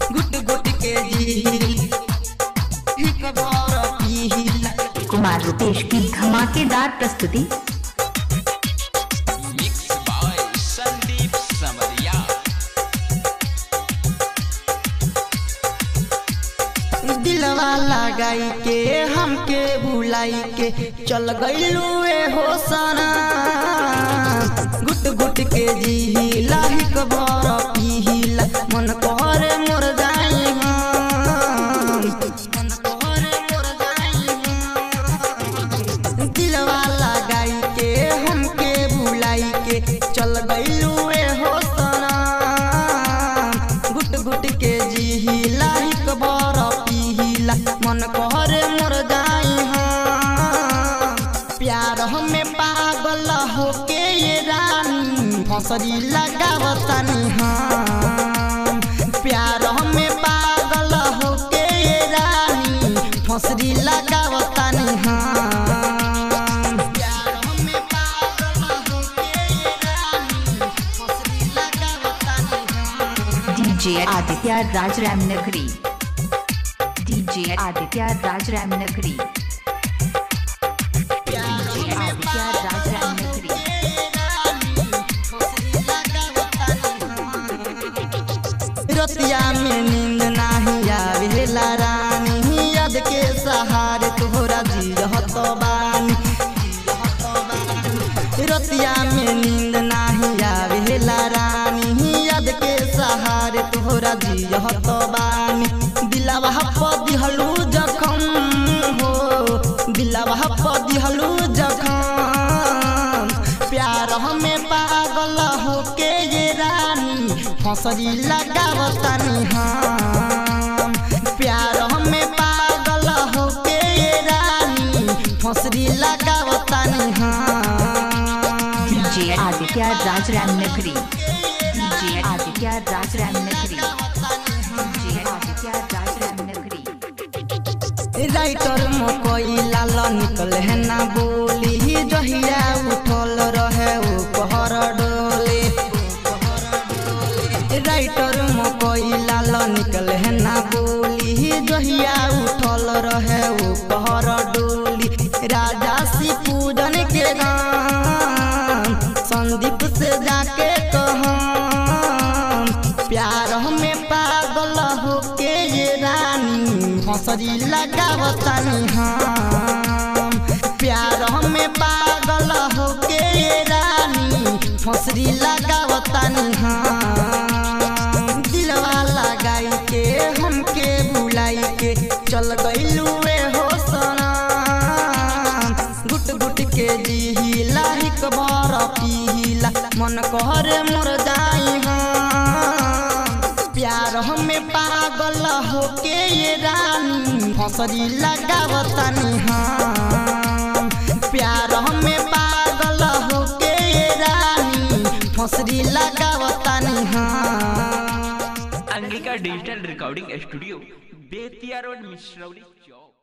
गुट गुट के जी एक बार पीला कुमार रुपेश की धमाकेदार प्रस्तुति मिक्स बाय संदीप समरिया दिलवा लगाई के हमके बुलाई के चल गईलू ए हो सना गुट गुट के जी लाही कबर पीला मन करे मोर जाई हम मन करे मोर जाई हम दिलवा लगाई के हमके बुलाई के चल गईलू ए हो सना गुट गुट के जी लाही कबर पीला मन करे मोर जाई हम प्यार हमें पागल होके ये रानी फसरी लगावतानी हम प्यार हमें पागल होके ये रानी फसरी लगावतानी हम प्यार हमें पागल होके ये रानी फसरी लगावतानी हम डीजे आदित्य राज राम नगरी डीजे आदित्य राज राम नगरी डीजे आदित्य राज राम नगरी रतिया में नींद नाही आवेला रानी याद के सहारे तोहरा जियहत बानी रतिया में नींद नाही आवेला रानी याद के सहारे तोहरा जियहत बानी दिलवा पदिहलू जखम हो दिलवा पदिहलू जखम प्यार हमें पागल होके ये रानी फसरी लगावतानी हम प्यार हमें पागल होके ये रानी फसरी लगावतानी हम डीजे आदित्य राज राम नगरी डीजे आदित्य राज राम नगरी डीजे आदित्य राज राम नगरी राइटर मकई लाल निकल है ना बोली जहिया उठल रहे ओ पहर डोले राइटर मकई लाल निकल है ना बोली जहिया उठल रहे ओ पहर डोली राजा सी पूजन के गान संदीप से जाके कहम प्यार हमें पागल होके ये रानी फसरी लगावतानी हम प्यार हमें पागल होके ये रानी फसरी लगावतानी हम दिलवा लगाई के हमके बुलाई के चल गईलू ए हो सना गुट गुट के जी लाही कबर पीला मन करे मोर जाई हम प्यार हमें पागल होके ये रानी फसरी लगावतानी हम प्यार हमें पागल होके ये रानी फसरी लगावतानी हम Angika digital recording studio Bettiah road Mishrauli चौक